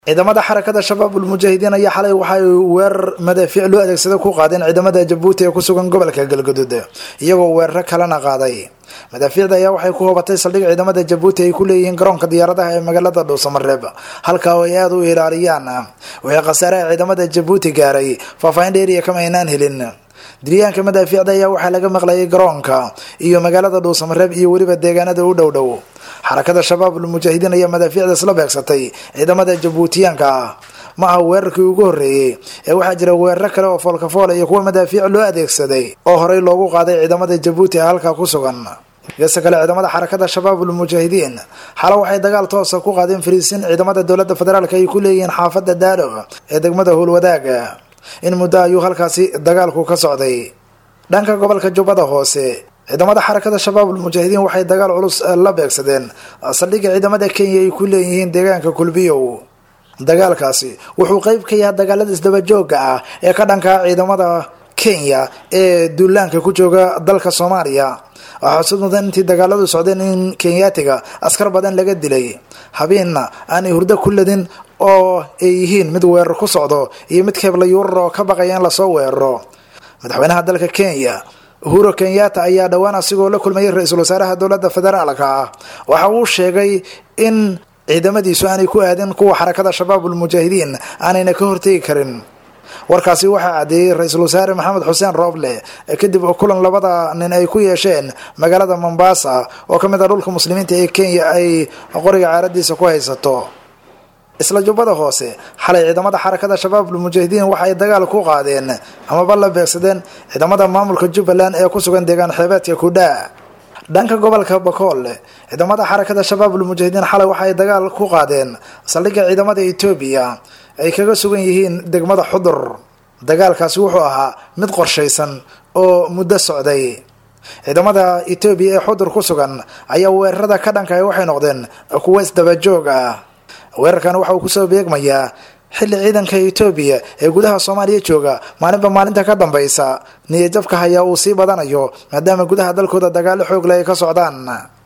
ciidamada xarakada shabaabul mujaahidiin ayaa xalay waxay weerar madaafiic loo adeegsada ku qaadeen ciidamada jabuuti ee ku sugan gobolka galgaduud iyagoo weeraro kalena qaaday madaafiicda ayaa waxay ku hubatay saldhig ciidamada jabuuti ay ku leeyihiin garoonka diyaaradaha ee magaalada dhuusamareeb halkaa oo ay aada u ilaaliyaan wixii khasaaraha ciidamada jabuuti gaaray faahfaahin dheeriya kama aynaan helin diryaanka madaafiicda ayaa waxaa laga maqlayay garoonka iyo magaalada dhuusamareeb iyo weliba deegaanada u dhow dhow xarakada shabaabul mujaahidiin ayaa madaafiicda isla beegsatay ciidamada jabuutiyaanka ah ma aha weerarkii ugu horreeyey ee waxaa jira weeraro kale oo foolkafoola iyo kuwa madaafiic loo adeegsaday oo horey loogu qaaday ciidamada jabuuti ee halkaa ku sugan geesta kale ciidamada xarakada shabaabul mujaahidiin xala waxay dagaal toosa ku qaadeen fariisin ciidamada dowladda federaalk ay ku leeyihiin xaafada daalo ee degmada howlwadaaga in muddo ayuu halkaasi dagaalku ka socday dhanka gobolka jubbada hoose ciidamada xarakada shabaabul mujaahidiin waxay dagaal culus la beegsadeen saldhigga ciidamada kenya ay ku leeyihiin deegaanka kulbiyow dagaalkaasi wuxuu qeyb ka yahay dagaalada isdabajooga ah ee ka dhankaa ciidamada kenya ee duulaanka ku jooga dalka soomaaliya waxaa xusud mudan intii dagaaladu socdeen in kenyaatiga askar badan laga dilay habeenna aanay hurdo ku ladin oo ay yihiin mid weerar ku socdo iyo mid keebla yuurar oo ka baqaya in lasoo weeraro madaxweynaha dalka kenya uhuro kenyatta ayaa dhowaan asigoo la kulmayay ra-iisul wasaaraha dowladda federaalka ah waxa uu sheegay in ciidamadiisu aanay ku aadin kuwa xarakada shabaabul mujaahidiin aanayna ka hortegi karin warkaasi waxaa caddeeyey ra-iisul wasaare maxamed xuseen rooble kadib kulan labada nin ay ku yeesheen magaalada mombasa oo ka mid ah dhulka muslimiinta ee kenya ay qoriga caaradiisa ku haysato isla jubbada hoose xalay ciidamada xarakada shabaabul mujaahidiin waxay dagaal ku qaadeen amaba la beegsadeen ciidamada maamulka jubbaland ee ku sugan deegaan xeebeedka kudhaa dhanka gobolka bakool ciidamada xarakada shabaabul mujaahidiin xalay waxay dagaal ku qaadeen saldhigga ciidamada etoobiya ay kaga sugan yihiin degmada xudur dagaalkaasi wuxuu ahaa mid qorshaysan oo muddo socday ciidamada etoobiya ee xudur ku sugan ayaa weerarada ka dhankahay waxay noqdeen kuwo isdabajoog ah weerarkan waxa uu kusoo beegmayaa xilli ciidanka etoobiya ee gudaha soomaaliya jooga maalinba maalinta ka dambaysa niyadjabka hayaa uu sii badanayo maadaama gudaha dalkooda dagaalo xoog leh ay ka socdaan